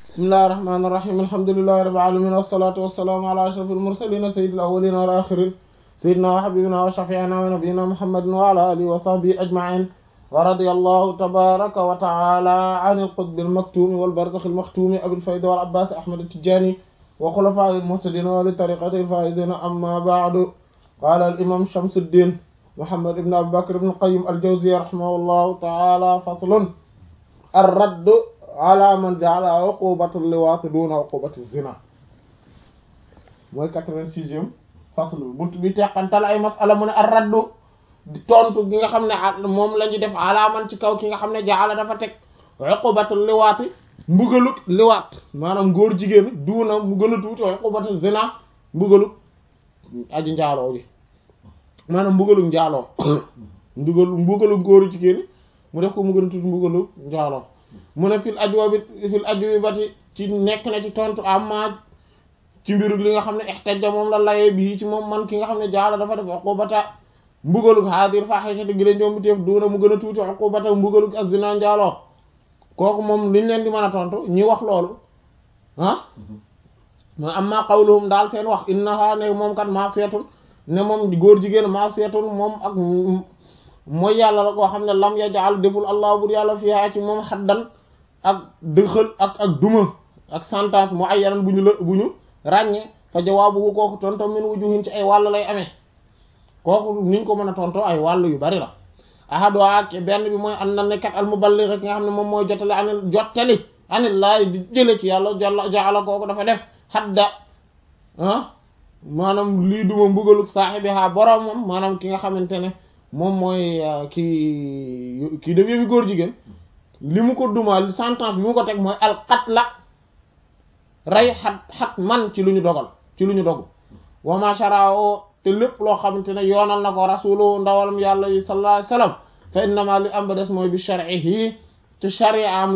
bismillahir rahmanir rahim alhamdulillahi rabbil alamin wassalatu wassalamu ala ashrafil mursalin sayyidil awwalin wal akhirin sayyidina wa habibina wa shafi'ina wa nabiyyina muhammadin wa ala alihi wa sahbihi ajma'in wa radiyallahu tabaraka wa ta'ala anil qutbil maktumi wal barzakhil makhtumi abil fayda wal abbas ahmad at-tijani wa khulafa'il muhtadin wa li tariqatil faizin amma ba'du qala al imam shamsuddin muhammad ibn abi bakr ibn qayyim al-jawziyya rahimahullahu ta'ala faslun ar-radd ala man ja'ala uqubatul liwaat duna uqubati zina mooy quatre-vingt-sixième fasl bi bunt bi teqantal ay masala mu ne ar-raddu di tontu gi nga xam ne moom la ñu def ala man ci kaw ki nga xam ne ja'ala dafa teg uqubatul liwaati mbugaluk liwaat maanaam góor jigéen duuna mu gën a tuuti uqubatu zina mbugaluk aji njaaloo bi maanaam mbugaluk njaaloo mbugalu mbugaluk góoru jigéen mu def ko mu gën a tuuti mbugaluk njaaloo mu ne fil ajwa bi fil ajwi bati ci nekk na ci tontu amma ci mbiru li nga xam ne ihtajja moom la layee bii ci moom man ki nga xam ne jaala dafa def uqubata mbugaluk hadir fahishati gi la njombi teef duuna mu gën a tuuti uqubata mbugaluk az-zina njaaloo kooku moom liñ leen di mën a tontu ñi wax loolu ah ma amma qawluhum daal seen wax innaha ne moom kat ma'siyatun ne moom góor jigéen ma'siyatun moom ak mooy yàlla la koo xam ne lam yaj'al deful allah bur yàlla fiha ci moom xaddan ak dëxal ak ak duma ak sentence mu ay yaran bu ñu la bu ñu ràññee fa jawaabu kooku tonto min wujuhin ci ay wàll lay amee kooku niñ ko mën a tonto ay wàll yu bari la ahadu ak benn bi mooy an na nekkat al muballigh ki nga xam ne moom mooy jottali anil jottali anil laay di jële ci yàlla jalla jaala kooku dafa def xadda ah maanaam lii duma mbugalu saaxibiha boromam maanaam ki nga xamante ne moom mooy kii kii def yëfi góor jigéen li mu ko dumaal sentence bi mu ko teg mooy al qatla rey xat xat man ci lu ñu dogal ci lu ñu dogu wa ma shara'u te lépp loo xamante ne yoonal na ko rasulu ndawalam yàlla yi sallallahu alayhi wasallam fa innama li am ba des mooy bi shar'ihi te sharia am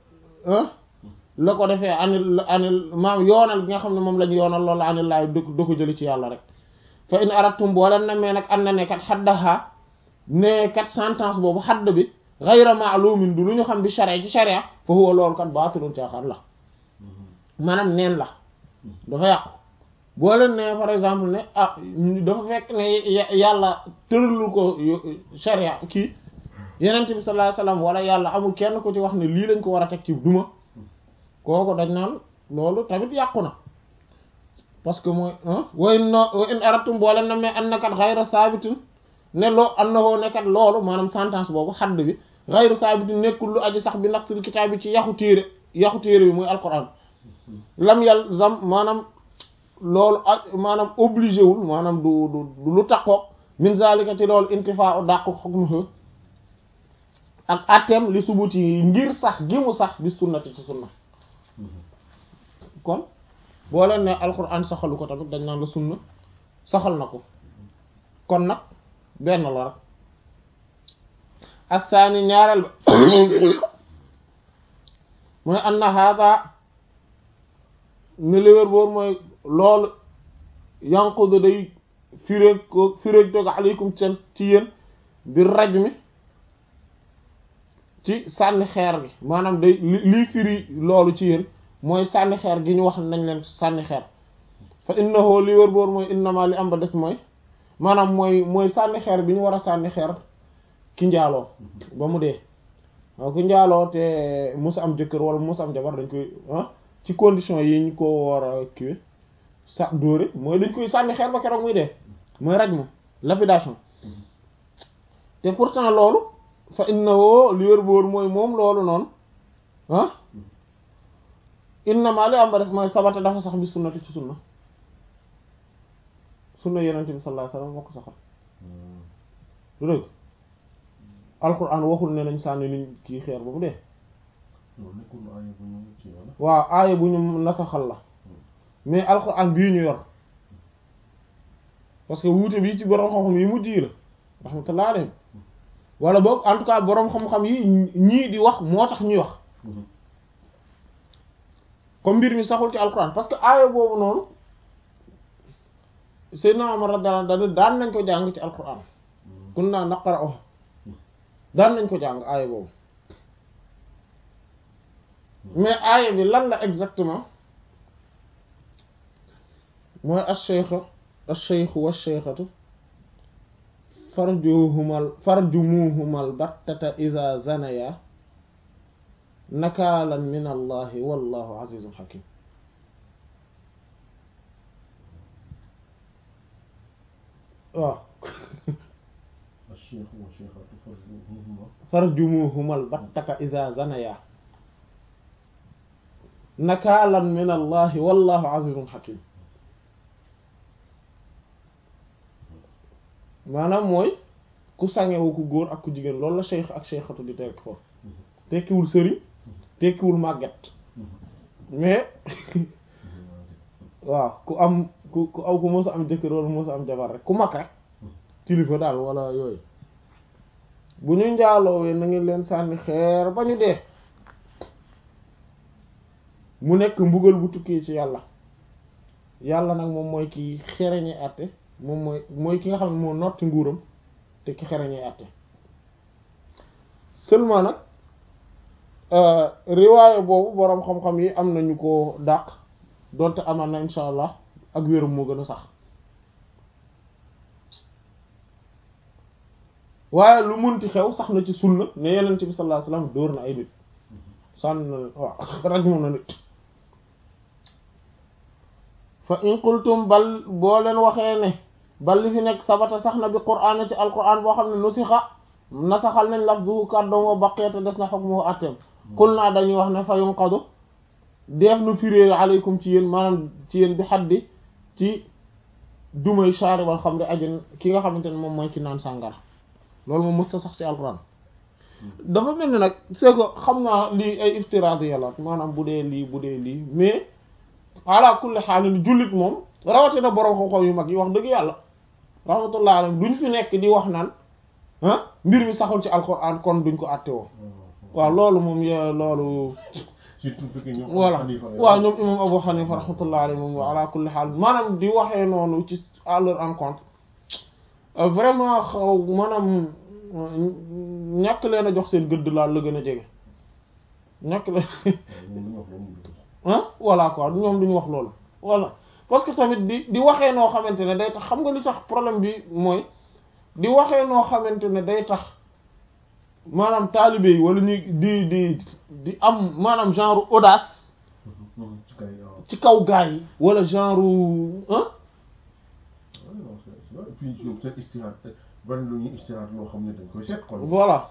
la ko defee anil anil maam yoonal gi nga xam ne moom lañ yoonal loolu anil laay da ko jëli ci yàlla rek fa in aratum boo leen na mais nag an na ne kat xaddaha ne kat sentence boobu xadd bi ghayra ma'lumin du lu ñu xam bi sharia ci sharia fa huwa loolu kat baatilun caaxaan la maanaam neen la dafa yàqu boo leen ne par exemple ne ah dafa fekk ne yàlla tëralul ko sharia kii yenent bi sallallahu alayhi wasallam wala yàlla amul kenn ko ci wax ne lii lañ ko war a teg ci duma kooku dañ naan loolu tamit yàqu na parce que mooy wa in wa in aratum boo leen na mais an nakat ghayra sabitin ne loo an na woo nekkat loolu maanaam sentence boobu xadd bi ghayru sabitin nekkul lu aji sax bi naqsil kitaab bi ci yaxu téere yaxu téere bi muy alquran lam yalzam maanaam loolu ak maanaam obligé wul maanaam du du lu taqoog min zalika ci loolu intifaa u dàqu hukmuhu ak atteem li subuti yi ngir sax gi mu sax bi sunnati ci sunna kon boo leen ne alquran saxalu ko tamit dañ naan la sunna saxal na ko kon nag benn la rek assaani ñaareel ba mooy anna hada ni léwér boor mooy loolu yanqudu day firéeg ko firéeg toog aleykum seen ci yéen bi raj mi ci sànni xeer bi maanaam day lii firi loolu ci yéen mooy sànni xeer gi ñu wax nañ leen sànni xeer fa innahu li wér boor mooy innama li am ba des mooy maanaam mooy mooy sànni xeer bi ñu war a sànni xeer ki njaaloo ba mu dee waaw ku njaaloo te musa am jëkkër wala musa am jabar dañ koy ci condition yi ñu ko war a kiwe sa dóore mooy dañ koy sànni xeer ba keroog muy dee mooy raj mu lapidation te pourtant loolu fa innahu li wér boor mooy moom loolu noonu ah innama li am ba def mooy sabata dafa sax bi sunnati ci sunna sunna yenente bi sallallahu alayhi wasallam moo ko saxal du dëgg alquran waxul ne nañ sànni liñ kii xeer ba mu dee waaw aaya bu ñu nasaxal la mais alquran bii ñu yor parce que wuute bii ci boroom xam-xam yi mujj yi la rahmatullah alayhim wala boog en tout cas boroom xam-xam yi ñii di wax moo tax ñuy wax comme mbir mi saxul ci alquran parce que aaya boobu noonu Seydina Umar radiyallahu anhu daan nañ ko jàng ci alquran kunna naqra'uha daan nañ ko jàng aaya boobu mais aaya bi lan la exactement mooy ash-shaykh ash-shaykh wa ash-shaykhatu farjuhumal farjumuhumal battata idha zanaya nakaalan min allahi wallahu azizun hakim waaw الشيخ والشيخة فرجوهما farjumuhumal battata idha zanaya nakaalan min allahi wallahu azizun hakim maanaam mooy ku sangewu ku góor ak ku jigéen loolu la cheikh ak cheikhatu di tekk foofu tekkiwul sëriñ tekkiwul màgget mais waaw ku am ku ku aw ku mës a am jëkkër wala mës a am jabar rek ku mag rek kilifa daal wala yooyu bu ñu njaaloowee na ngi leen sànni xeer ba ñu dee mu nekk mbugal bu tukkee ci yàlla yàlla nag moom mooy ki xereñe àtte moom mooy mooy ki nga xam ne moo notti nguuram te ki xereñe àtte seulement nag riwaaye boobu boroom xam-xam yi am nañu ko dàq donte amaan na insha allah ak wéram moo gën a sax waaye lu munti xew sax na ci sunna ne yenent bi sallallahu alayhi wasallam dóor na ay nit sànn na waaw raj moom na nit fa in qultum bal boo leen waxee ne bal li fi nekk sabata sax na bi qur'aan ci alqur'aan boo xam ne nusixa nasaxal nañ lafzuhu kàddoom wa baqiyata des na hukmuhu atteem qul naa dañuy wax ne fa yunqadu def nu firée aleykum ci yéen maanaam ci yéen bi xaddi ci dumay shaaribal xamri ajin ki nga xamante ne moom mooy ki naan sàngara loolu moom mësta sax ci alquran dafa mel ni nag c'est que xam naa lii ay iftiraat yàlla maanaam bu dee lii bu dee lii mais ala kulli xaalin jullit moom rawatina borom xam-xam yu mag yi wax dëgg yàlla rahmatullah alayhi duñ fi nekk di wax naan ah mbir mi saxul ci alquran kon duñ ko àtte woo waaw loolu moom y loolu surtout fekk ñoom voilà Hanifa waaw ñoom imam Abu Hanifa rahmatullah alayhi moom ala kulli xaal maanaam di waxee noonu ci à leur encontre vraiment xaw maanaam ñàkk leen a jox seen gëdd laal la gën a jege ñàkk leen ñoom ñu wax loolu ah voilà quoi ñoom duñu wax loolu voilà parce que tamit di di waxee noo xamante ne day tax xam nga li tax problème bi mooy di waxee noo xamante ne day tax maanaam taalibe yi wala ñu di di di am maanaam genre audace ci kay waaw ci kaw gaa yi wala genre ah non c'est vrai et puis ñoom seen istihaad bari lu ñuy istihaad loo xam ne dañ koy seet kon voilà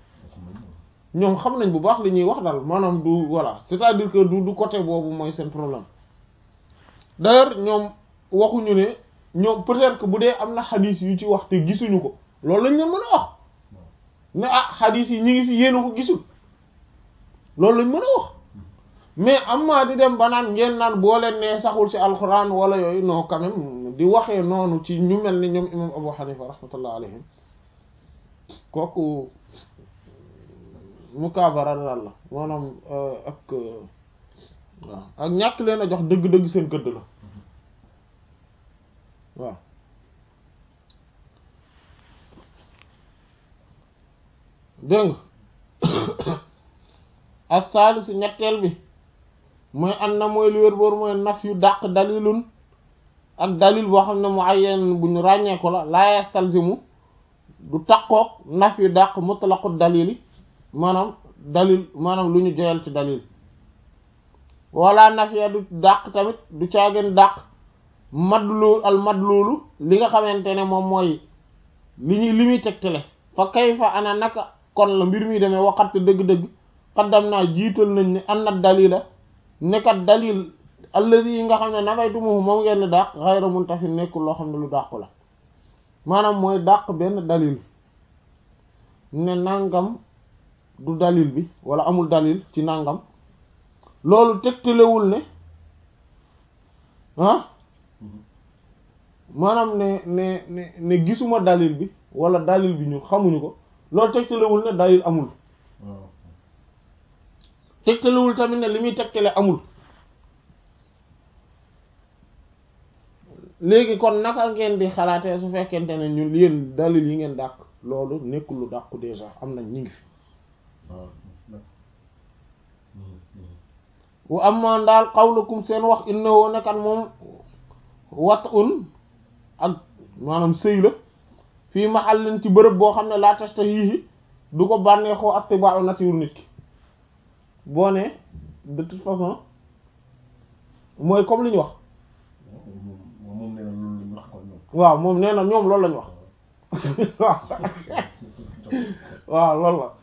ñoom xam nañ bu baax li ñuy wax daal maanaam du voilà c'est-à-dire que du du côté boobu mooy seen problème d'ailleurs ñoom waxuñu ne ñoom peut-être que bu dee am na xadiis yu ci wax te gisuñu ko loolu lañ leen mën a wax ne ah xadiis yi ñi ngi fi yéen a ko gisul loolu lañ mën a wax mais am maa di dem ba naan ngeen naan boo leen nee saxul ci alxuraan wala yooyu non quand même di waxee noonu ci ñu mel ni ñoom imam Abu Hanifa rahmatullah alayhim kooku mukaabara daal la maanaam ak waaw ak ñàkk leen a jox dëgg-dëgg seen gëdd la waaw dégg nga ak saalisu ñetteel bi mooy an na mooy lu wér boor mooy naf yu dàq dalilun ak dalil boo xam ne mu ayyen bu ñu ràññee ko la laa yastalzimu du taqoog naf yu dàq mutlaqu dalili maanaam dalil maanaam lu ñu joyal ci dalil wala nafiya du dàq tamit du caageen dàq madlu al madlulu li nga xamante ne moom mooy li ñuy li muy tegtale fa kayfa ana naka kon la mbir mi demee waxat dëgg-dëgg xaddam naa jiital nañ ne an na dalila nekkat dalil alladi yi nga xam ne nafaytumuhu moom ngeen dàq xayra muntafin nekkul loo xam ne lu dàqu la maanaam mooy dàq benn dalil ne nangam du dalil bi wala amul dalil ci nangam loolu tegtalewul ne ah maanaam ne ne ne ne gisuma dalil bi wala dalil bi ñu xamuñu ko loolu tegtalewul ne dalil amul waaw tegtalewul tamit ne li muy tegtale amul léegi kon naka ngeen di xalaatee su fekkente ne ñun yéen dalil yi ngeen dàq loolu nekkul lu dàqu déjà am nañ ñu ngi fi waaw wa amma daal qawlukum seen wax innahu nekkat moom wat un ak maanaam sëy la fii mahallin ci bërëb boo xam ne laa tashtahihi du ko bànneexoo attiba'u nature nit ki boo ne de toute façon mooy comme li ñu wax moom moom nee na loolu la ñu wax quoi ñoom. waaw moom nee na ñoom loolu lañu wax waaw waaw loolu la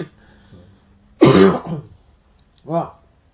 waaw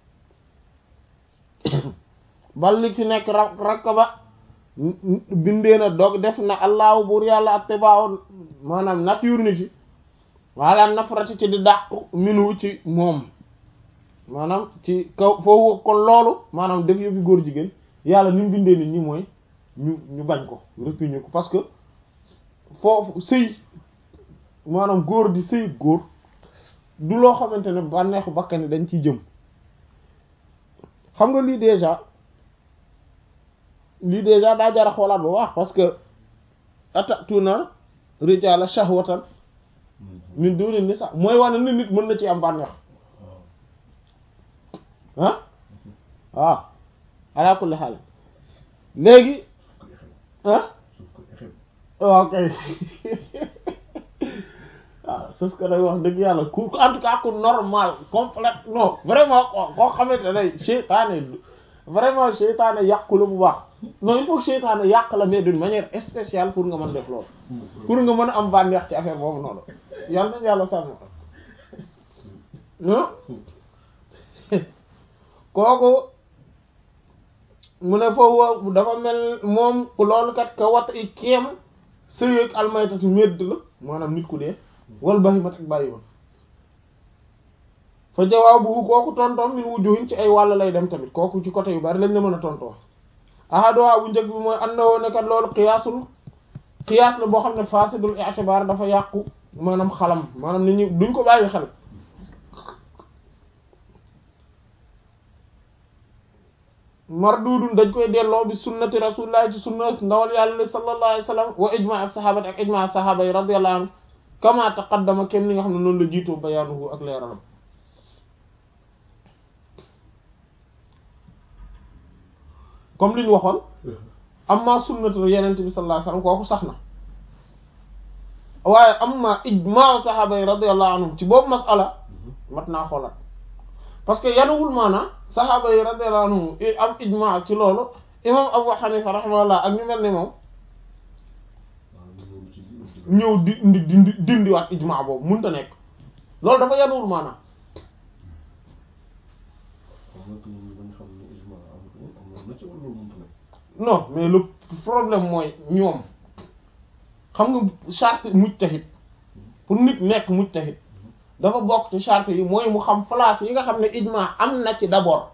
bal li ci nekk ra rakka ba bindee na dog def na allahu buur yàlla attibaaw maanaam nature nit yi wala nafrati ci di dàqu minu ci moom maanaam ci kaw foofu kon loolu maanaam def yëfi góor jigéen yàlla ni mu bindee nit ñi mooy ñu ñu bañ ko répugne ko parce que foofu sëy maanaam góor di sëy góor du loo xamante ne bànneexu bakkan yi dañ ciy jëm xam nga lii déjà lii déjà daa jara xoolaat ba wax parce que atatuna rijala shahwatan min duni nisa mooy wane ni nit mën na ci am bànneex ah waaw ala kulli xaal léegi ah waaw kay waaw sauf que day wax dëgg yàlla ku en tout cas ku normal complète non vraiment koo xamante ne seytaane vraiment seytaane yàqu la bu baax non il faut que seytaane yàq la mais d'une manière spéciale pour nga mën def loolu pour nga mën a am bànneex ci affaire boobu noonu yàlla nañu yàlla sàmm kooku mu ne foofu dafa mel moom loolu kat ka wat i keem sëyeeg almaytatu medd la maanaam nit ku dee wal bahimat ak bàyyi woon fa jawaabu kooku tontoom min wujuhin ci ay wàll lay dem tamit kooku ci côté yu bari lañ la mën a tontoo ahaduha bu njëkk bi mooy annawoo ne kat loolu xiyaasul xiyaas la boo xam ne fasidul i'tibar dafa yàqu maanaam xalam maanaam nit ñi duñ ko bàyyi xel mardudun dañ koy delloo bi sunnati rasulillahi ci sunna ndawal yàlla sallallahu alayhi wa sallam wa ijma as-sahabati ak ijma as-sahaba yi radiyallahu anhum kama taqaddama kem ni nga xam ne noonu la jiitoo bayaanuhu ak leeralam comme li ñu waxoon amma sunnatu yenente bi sallallahu alayhi wa sallam kooku sax na waaye amma ijma sahaba yi radiyallahu anhum ci boobu masala mat naa xoolaat parce que yanuwul maana saxaaba yi radiyallahu anhum am ijma ci loolu imam Abu Hanifa rahimahullah ak ñu mel ni moom ñëw di di dindi dindiwaat ijma boobu mënut a nekk loolu dafa yanuwul maana non mais le problème mooy ñoom xam nga charte mujtahid pour nit nekk mujtahid dafa bokk ci charte yi mooy mu xam place yi nga xam ne ijma am na ci d'abord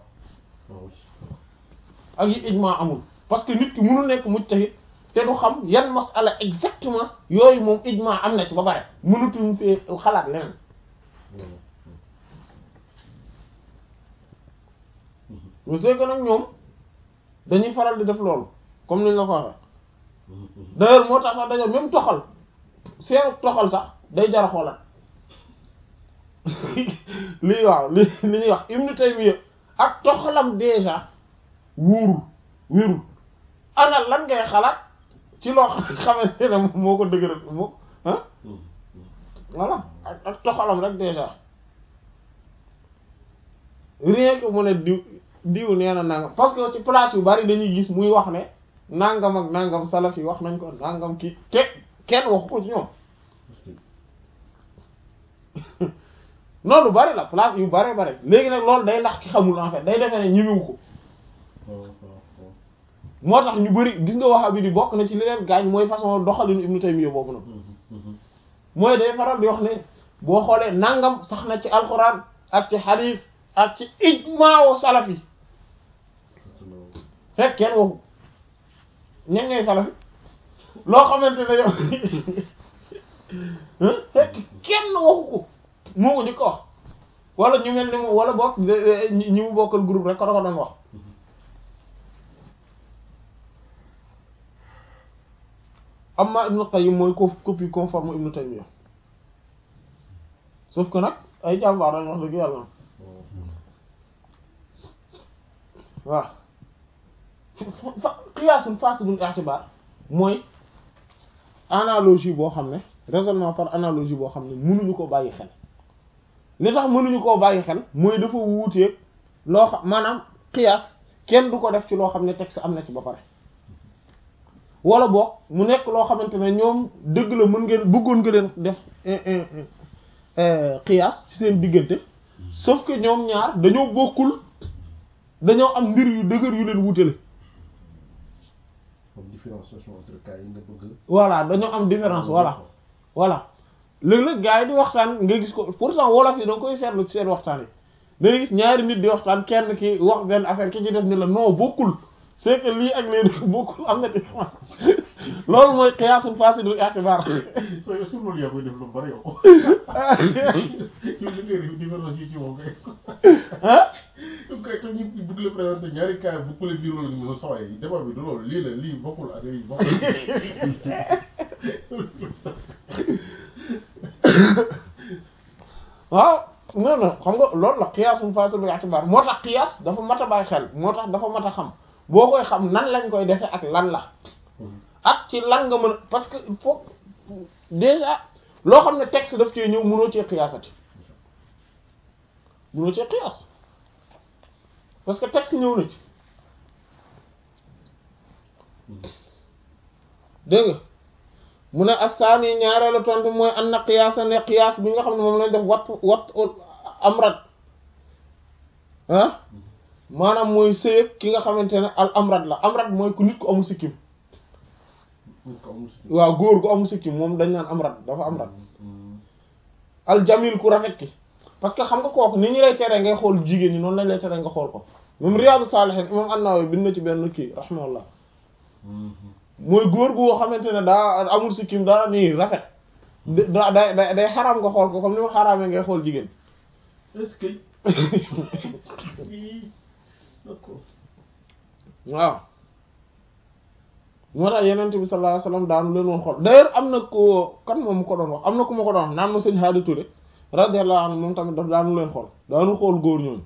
ak yi ijma amul parce que nit ki mënu nekk mujtahid te du xam yan masala exactement yooyu moom ijma am na ci ba pare mënutuñ fee xalaat leneen mais c'est que nag ñoom dañuy faral di def loolu comme niñ la ko waxee d'ailleurs moo tax sax dañoo même toxal seen toxal sax day jar a xoolaat lii waaw li li ñuy wax Ibn Taymiyya ak toxalam déjà wóorul wérul ana lan ngay xalaat ci loo xamante ne moo ko dëgëral moo ah voilà ak ak toxalam rek déjà rien que mu ne diw diw nee na nangam parce que ci place yu bari dañuy gis muy wax ne nangam ak nangam salaf yi wax nañ ko nangam kii te kenn waxu ko ci ñoom non lu bari la place yu bari bari léegi nag loolu day ndax ki xamul en fait day defee ne ñimiwu ko moo tax ñu bari gis nga waxa bi di bokk na ci li leen gaañ mooy façon doxalinu Ibnu Taymiyya boobu nag mooy day faral di wax ne boo xoolee nangam sax na ci alxuraan ak ci xadiis ak ci ijmaawu salaf yi fekk kenn waxu ñen ngay salaf yi loo xamante ne yow fekk kenn waxu ko moo ko di ko wax wala ñu mel ni moom wala bokk ñi mu bokkal groupe rek ko da ko doon wax amma Ibn Qayyim mooy co copie conforme Ibn Taymiyya sauf que nag ay jàmbaar dañ wax dëgg yàlla waaw fa qiyaasun fasidul i'tibar mooy analogie boo xam ne raisonnement par analogie boo xam ne mënuñu ko bàyyi xel li tax mënuñu koo bàyyi xel mooy dafa wuuteeg loo xam maanaam qiyaas kenn du ko def ci loo xam ne texte am na ci ba pare wala boog mu nekk loo xamante ne ñoom dëgg la mën ngeen bëggoon nga leen def qiyaas ci seen diggante sauf que ñoom ñaar dañoo bokkul dañoo am mbir yu dëgër yu leen wutale comme différenciation entre cas yi nga bëgg voilà dañoo am différence voilà voilà léeg-léeg gars yi di waxtaan nga gis ko pourtant wolof yi da nga koy seetlu ci seen waxtaan yi da ngay gis ñaari nit di waxtaan kenn ki wax benn affaire ki ci def ni la non bokkul c'est que lii ak lii bokkul am na différence loolu mooy qiyaasun fasidul i'tibar soo yow sur loolu yaa koy def lu bari yow yow li ngay différence yi ci moom kay ah yow kay tam ñu bëgg la présenter ñaari cas bu ko leen di loolu ñu sa waay débat bi du loolu lii la lii bokkul ak lii bokkul waaw non non xam nga loolu la qiyaasun fasidul i'tibar moo tax qiyaas dafa mat a bàyyi xel moo tax dafa mat a xam boo koy xam nan lañ koy defee ak lan la ak ci lan nga mën parce que il faut déjà loo xam ne texte daf cee ñëw mënoo cee qiyaasati mënoo cee qiyaas parce que texte ñëw na ci dégg nga mu ne assaani ñaareelu tontu mooy an na qiyaasa ne qiyaas bi nga xam ne moom lañ def wat wat amrat ah maanaam mooy sëyëg ki nga xamante ne al amrat la amrat mooy ku nit ku amul sikkim waaw góor gu amul sikkim moom dañ naan amrat dafa amrat al jamil ku rafet ki parce que xam nga kooku ni ñu lay tere ngay xool jigéen ñi noonu lañ lay tere nga xool ko moom Riyadu Salihin imam An-Nawawi bind na ci benn kii rahimahullah mooy góor gu xamante ne daa amul sikkim daa nii rafet da day day day xaraam nga xool ko comme ni ma xaraamee ngay xool jigéen est-ce que d'accord waaw moo tax yenente bi sallallahu alayhi wasallam daanu leen woon xool d'ailleurs am na ko kan moom mu ko doon wax am na ku ma ko doon wax naan ma sëñ Hadi Touré radiyallahu anhu moom tamit daf daanu leen xool daanu xool góor ñooñu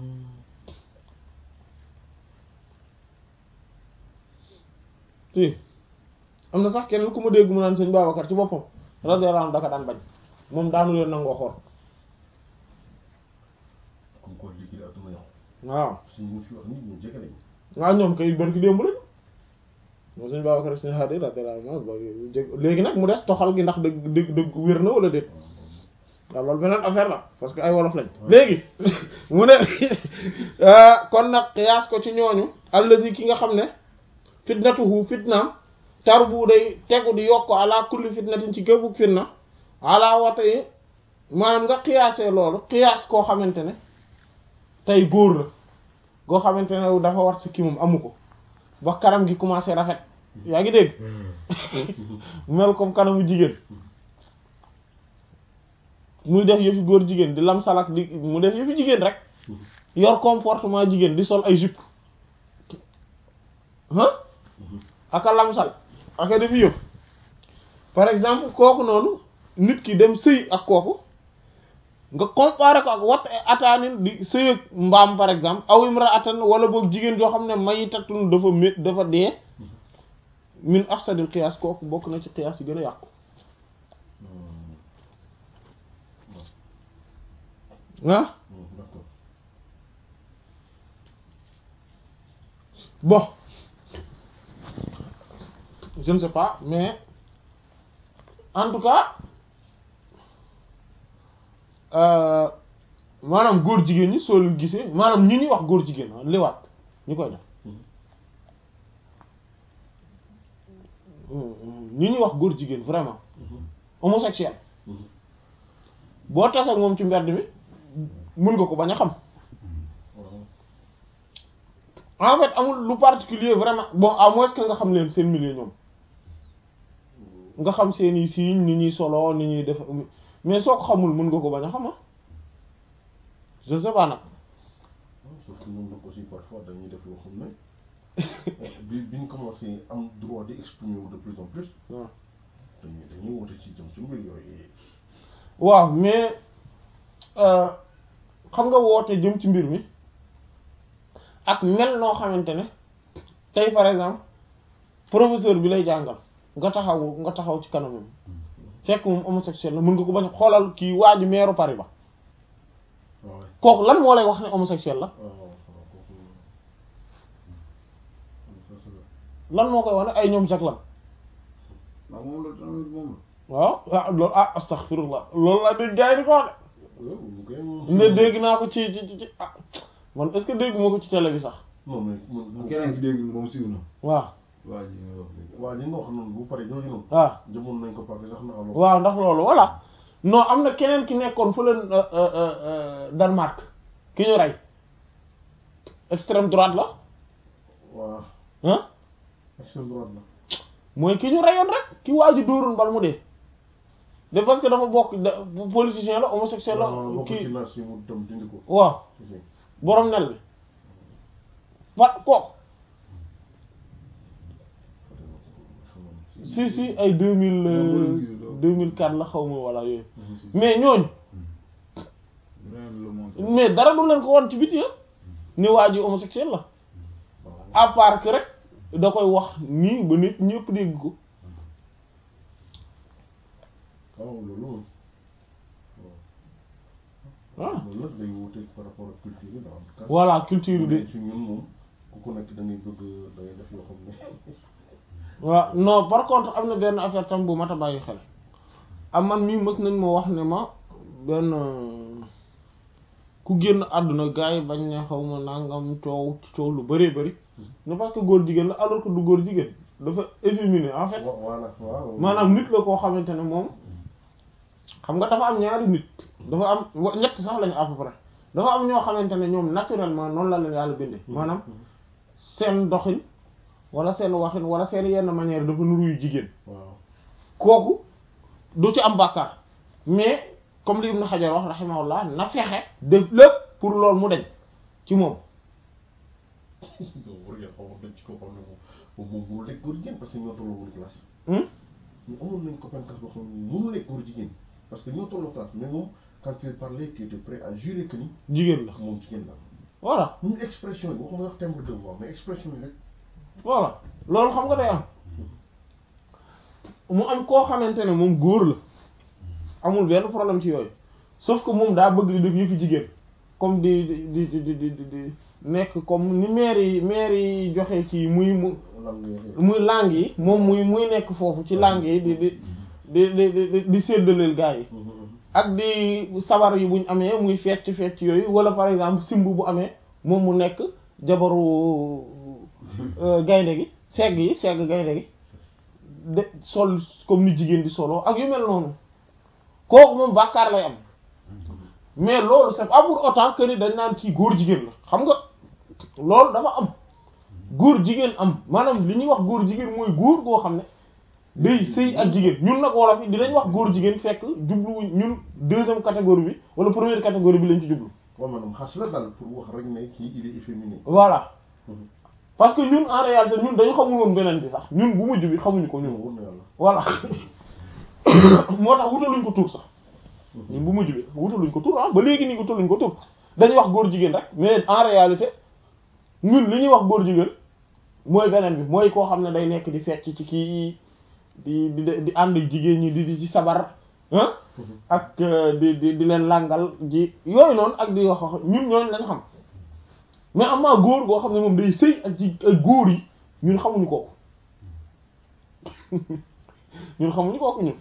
si am na sax keneen ku ma dégg mu naan sëñ Babacar ci boppam radiyallahu anhu daka daan bañ moom daanu leen nangoo xool comme quoi liggéey àdduna yàqu waaw si ñu fi wax nit ñu jege lañ waaw ñoom kay barki démb lañ moom sëñ Babacar ak sëñ Hadi radiyallahu anhu léegi nag mu des toxal gi ndax dëgg dëgg dëgg wér na wala déet waaw loolu beneen affaire la parce que ay wolof lañ léegi mu ne kon nag xiyaas ko ci ñooñu allazi ki nga xam ne fitnatuhu fitnaam tar bu day tegu di yokk ala kulli fitnatin ci gëbug fitna ala wata yi maanaam nga xiyaasee loolu xiyaas koo xamante ne tey góor la goo xamante ne dafa war si kii moom amu ko ba kanam gi commencé rafet yaa ngi dégg mel comme kanamu jigéen muy def yëfi góor jigéen di lam salak di mu def yëfi jigéen rek yor comportement jigéen di sol ay jupe ah aka lamsal aka defi yëpp par exemple kooku noonu nit ki dem sëy ak kooku nga comparer ko ak wat ataanin di sëy ak mbaam par exemple aw imra atan wala boog jigéen joo xam ne may tatun dafa mét dafa dee min afsadil qiyaas kooku bokk na ci qiyaas yi gën a yàqu ah d'accord bon je ne sais pas mais en tout cas euh, maanaam góor jigéen ñi soo leen gisee maanaam ñi ñuy wax góor jigéen ah liwaat ñu koy def ñi ñuy wax góor jigéen vraiment homosexuel boo tase ak moom ci mbedd mi mën nga ko bañ a xam en fait amul lu particulier vraiment bon à moins que nga xam leen seen milieu ñoom nga xam seeni signe ni ñuy solo ni ñuy def mais soo ko xamul mën nga ko bañ a xam ah je ne sais pas nag sauf que ñun nag aussi parfois dañuy def loo xam ne bi bi ñu commencé am droit di exprimer wu de plus en plus waaw dañuy dañuy woote ci jëm ci mbir yooyu waaw mais xam nga woote jëm ci mbir mi ak mel noo xamante ne tey par exemple professeur bi lay jàngal nga taxaw nga taxaw ci kanamam fekk moom homosexuel la mën nga ko bañ a xoolal kii waa ji meeru Paris ba waaw kooku lan moo lay wax ne homosexuel la waaw waaw kooku ça c'est vrai. lan moo koy wane ay ñoom jag lan waaw moom la tamit moom la. waaw ah loolu ah astaghfirullah loolu laa dégg gars yi di ko wax waaw mu koy moom de ne dégg naa ko ci ci ci ci ah man est-ce que dégg moo ko ci télé bi sax non mais man moom keneen ki dégg moom siiw na. waaw waa ji nga wax léegi. waa li nga wax noonu bu pare jooju noonu waaw jëmoon nañ ko parce que sax na alors waaw ndax loolu voilà non am na keneen ki nekkoon fële euh, euh, euh, Danemark ki ñu rey extrême droite la waa ah extrême droite la mooy ki ñu reyoon rek ki waa ji dóoroon bal mu dee de parce que dafa bokk da politicien la homosexuel la waaw bokk ci kii naas yi mu dem dindi ko waaw si si borom nel bi fa kooku si si ay deux mille deux mille quatre la xaw ma wala yooyu mais ñooñu Rien ne le montre. mais dara du leen ko won ci biti ah ni waa ji homosexuel la à part que rek da koy wax nii ba nit ñëpp dégg ko waaw loolu moom ah loolu nag day wute par rapport ak culture yi dafa am kat voilà culture bi si ñun moom ku ko nekk da ngay bëgg da ngay def yoo xam ne waaw non par contre am na benn affaire tam bu mat a bàyyi xel am man mii mës nañ ma wax ne ma benn euh, ku génn àdduna gars yi bañ ne xaw ma nangam coow coow lu bëree bëri ne parce que góor jigéen la alors que du góor jigéen dafa efféminé en fait wa- voilà waaw maanaam nit la koo xamante ne moom xam nga dafa am ñaari nit dafa am wa- ñett sax lañu à peu près dafa am ñoo xamante ne ñoom naturellement noonu la leen yàlla bindee maanaam seen doxin wala seen waxin wala seen yenn manière dafa nuru yu jigéen waaw kooku du ci am bàkkaar mais comme li Ibn Hajar wax rahimahullah na fexe def lépp pour loolu mu deñ ci moom yow war ngeen xaw ma dañ ci koo xam ne moom moom mënul nekk góor jigéen parce que ñoo tolloowul classe Hmm? ñu amoon nañ copain classe boo xam ne mënul nekk góor jigéen parce que ñoo tolloo classe mais moom quand il parlait tu étais prêt à jurer que ni jigéen la moom jigéen la voilà ñu expression yi waxuma wax timbre de voix mais expression yi rek voilà loolu xam nga day am mu am koo xamante ne moom góor la amul benn problème ci yooyu sauf que moom daa bëgg di def yëfi jigéen comme di di di di di di di nekk comme ni maire yi maire yi joxe ci muy mu lan nga waxee muy langue yi moom muy muy nekk foofu ci langue yi di di di di di di séddaleel gaa yi ak di sabar yi buñ amee muy fecc fecc yooyu wala par exemple simb bu amee moom mu nekk jabaru euh, gaynde gi segg yi segg gaynde gi de sol comme ni jigéen di solo ak yu mel noonu kooku moom bàkkaar lay am mais loolu c'est pas pour autant que ni dañ naan kii góor jigéen la xam nga loolu dafa am góor jigéen am maanaam li ñuy wax góor jigéen mooy góor goo xam ne day sëy ak jigéen ñun nag wolof yi dinañ wax góor jigéen fekk jubluwuñ ñun deuxième catégorie bi wala première catégorie bi lañ ci jublu waaw maanaam xas la daal pour wax rek ne kii il est efféminé voilà parce que ñun en réalité ñun dañu xamul woon beneen bi sax ñun bu mujj bi xamuñu ko ñun wóor na yàlla voilà moo tax wutaluñ ko tur sax ñun bu mujj bi wutaluñ ko tur ah ba léegi nii wutaluñ ko tur dañuy wax góor jigéen rek mais en réalité ñun li ñuy wax góor jigéen mooy beneen bi mooy koo xam ne day nekk di fecc ci kii di di di ànd ak jigéen ñi di di ci sabar ah ak euh, di di di leen làngal ji yooyu noonu ak di wax wax ñun ñooñu lañ xam mais am naa góor goo xam ne moom day sëy ak ci ay góor yi ñun xamuñu kooku ñun xamuñu kooku ñun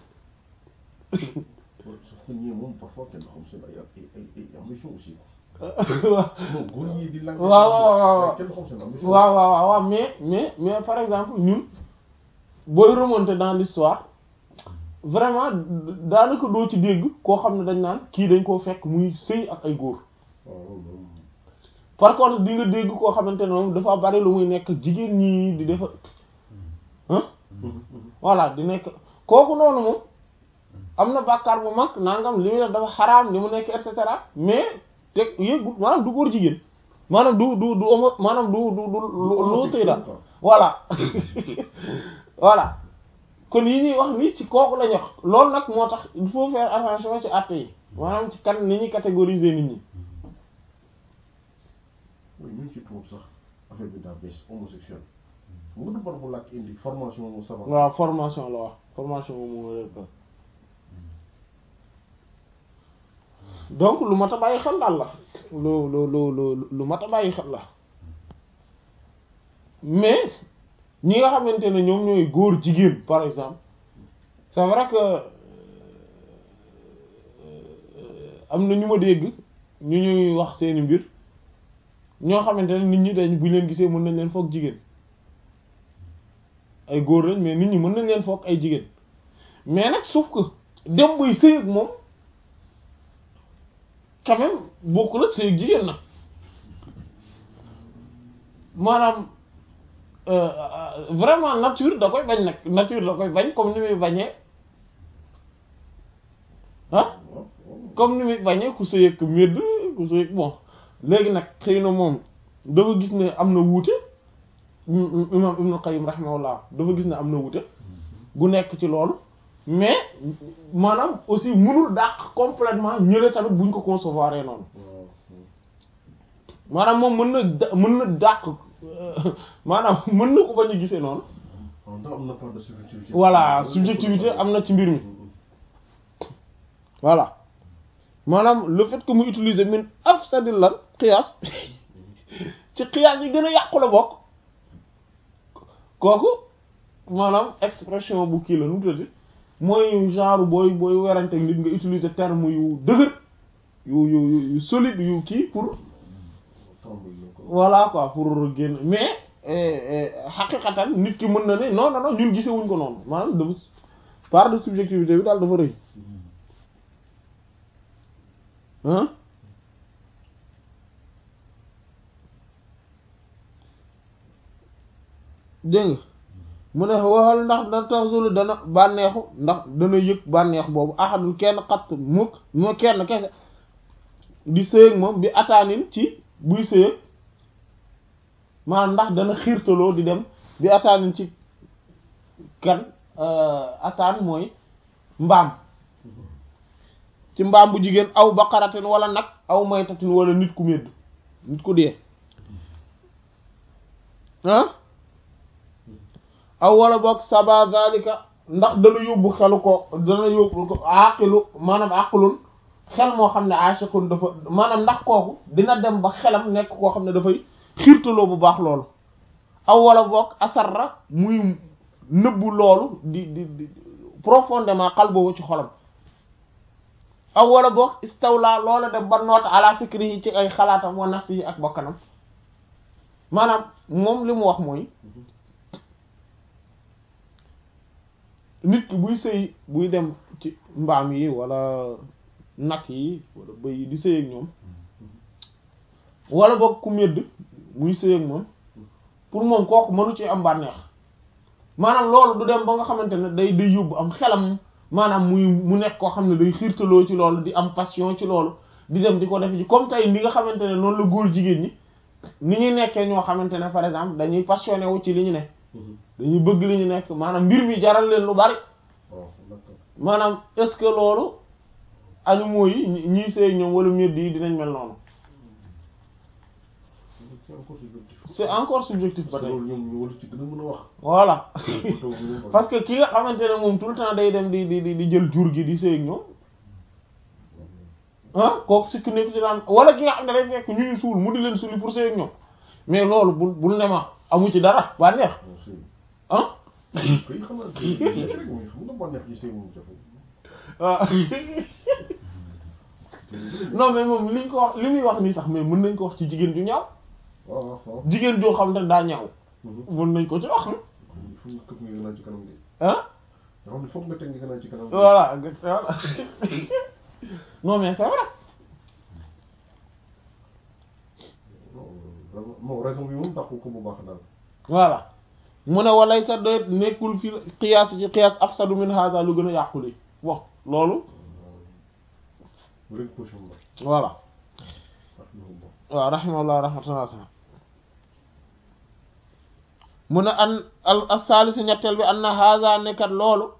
sauf que ñii moom parfois kenn xam seen ay ay ay ay ambition aussi waaw non góor ñi di lan waaw waaw waaw kenn xam seen ambition waaw waaw waaw mais mais mais par exemple ñun booy remonter dans l'histoire vraiment daanaka doo ci dégg koo xam ne dañ naan kii dañ koo fekk muy sëy ak ay góor waaw loolu par contre di nga dégg koo xamante ne moom dafa bari lu muy nekk jigéen ñi di defa ah voilà di nekk kooku noonu moom am na bàkkaar bu mag nangam li muy def dafa xaraam li mu nekk et cetera mais te yëggut maanaam du góor jigéen maanaam du du du homo maanaam du du du loo tëy daal voilà voilà kon yi ñuy wax ni ci kooku lañu wax loolu nag moo tax il faut faire attention ci àtte yi maanaam ci kan ni ñuy catégoriser nit ñi oui ñun ci tuub sax affaire bi daa bees homosexuel xam nga du bar bu làkk indi formation mu savoir waaw formation la wax formation moom moo leen ko donc lu mat a bàyyi xel daal la lu lu lu lu lu mat a bàyyi xel la mais ñi nga xamante ne ñoom ñooy góor jigéen par exemple c'est vrai que euh, am na ñu ma dégg ñu ñuy wax seeni mbir ñoo xamante ne nit ñi dañ bu ñu leen gisee mën nañ leen foog jigéen ay góor lañ mais nit ñi mën nañ leen foog ay jigéen mais nag sauf que dem bay sëy ak moom quand même bokkul ak sëy ak jigéen nag maanaam euh, euh, vraiment nature da koy bañ nag nature da koy bañ comme ni muy bañee ah waaw waaw comme ni muy bañee ku sëy ak médd ku sëy ak bon léegi nag xëy na moom dafa gis ne am na wuute im- imam Ibn Qayyim rahimahullah dafa gis ne am na wuute gu nekk ci loolu mais maanaam aussi mënul dàq complètement ñële tamit buñ ko concevoir noonu waaw maanaam moom mën na da- mën na dàq euh, maanaam mën na ko bañ a gisee noonu waaw ndax am na part de subjectivité voilà subjectivité am na ci mbir mi voilà maanaam le fait que mu utiliser min afsadil lan qiyaas ci qiyaas yi gën a yàqu la bokk kooku maanaam expression bu kii la nu mu tuddati mooy genre booy booy werante nit nga utiliser terme yu dëgër yu yu yu- yu solide yu kii pour tàmbali na ko voilà quoi pour génn mais xaqiqatan nit ki mën na ne non non non ñun gisewuñ ko noonu maanaam dafa part de subjectivité bi daal dafa rëy hein dégg nga mu ne waxal ndax da taxsulu dana bànneexu ndax dana yëg bànneex boobu ahadul kenn xatt mukk moo kenn kese di sëyëg moom bi ataanin ci buy sëyëg maanaam ndax dana xiirtaloo di dem bi ataanin ci kan ataan mooy mbaam ci mbaam bu jigéen aw baqaratin wala nag aw maytatin wala nit ku medd nit ku dee ah aw wala boog saba zalika ndax dana yóbbu xelu ko dana yóbbu ko aqilu maanaam aqlun xel moo xam ne aashakun dafa maanaam ndax kooku dina dem ba xelam nekk koo xam ne dafay xiirtaloo bu baax loolu aw wala boog asarra muy nëbbu loolu di di di profondément xal boobu ci xolam aw wala boog istawla loola dem ba noot ala fikri yi ci ay xalaatam wa nafsi yi ak bakkanam maanaam moom li mu wax mooy nit ki buy sëy buy dem ci mbaam yi wala nag yi wala bëy yi di sëy ak ñoom wala boog ku medd muy sëy ak moom pour moom kooku mënu ci am bànneex maanaam loolu du dem ba nga xamante ne day day yóbbu am xelam maanaam muy mu nekk koo xam ne day xiirtaloo ci loolu di am passion ci loolu di dem di ko def ji comme tey ni nga xamante ne noonu la góor jigéen ñi ni ñuy nekkee ñoo xamante ne par exemple dañuy passionné wu ci li ñu ne dañuy bëgg li ñu nekk maanaam mbir mi jaral leen lu bari waaw d'accord maanaam est-ce que loolu animaux yi ñi- ñiy sëy ñoom wala medd yi dinañ mel noonu c'est encore subjectif c'est encore subjectif ba parce que tey loolu ñoom ñu war ci gën a mën a wax voilà taw bi ñu parce que ki nga xamante ne moom tout le temps day dem di di di di jël jur gi di sëy ak ñoom ah kooku sikk nekk ci daan wala ki nga xam ne day fekk ñu ñu suul mu di leen suuli pour sëy ak ñoom mais loolu bul bul ne ma amu ci dara ba neex bon sëy ah koy xam naa sëy nekk rek mais xam nga bànneex ci sëy moom jafe waaw non mais moom liñ ko wax li muy wax nii sax mais mën nañ ko wax ci jigéen ju ñaaw waaw waaw waaw jigéen joo xam ne daa ñaaw mën nañ ko ci wax il faut nga këpp nga naan ci kanam gi ah nga xam ne foog nga teg nga naan ci kanam gi voilà voilà non mais c'est vrai non non raison bi moom dàqu ko bu baax daal voilà mu ne walay sa doy nekkul fi qiyaas ci qiyaas afsadu min hada lu gën a yàqule bon loolu rek position la voilà wax na bon waaw rahimahullah rahmatan wasi'a mu ne an al as-salisu ñetteel bi an na hada nekkat loolu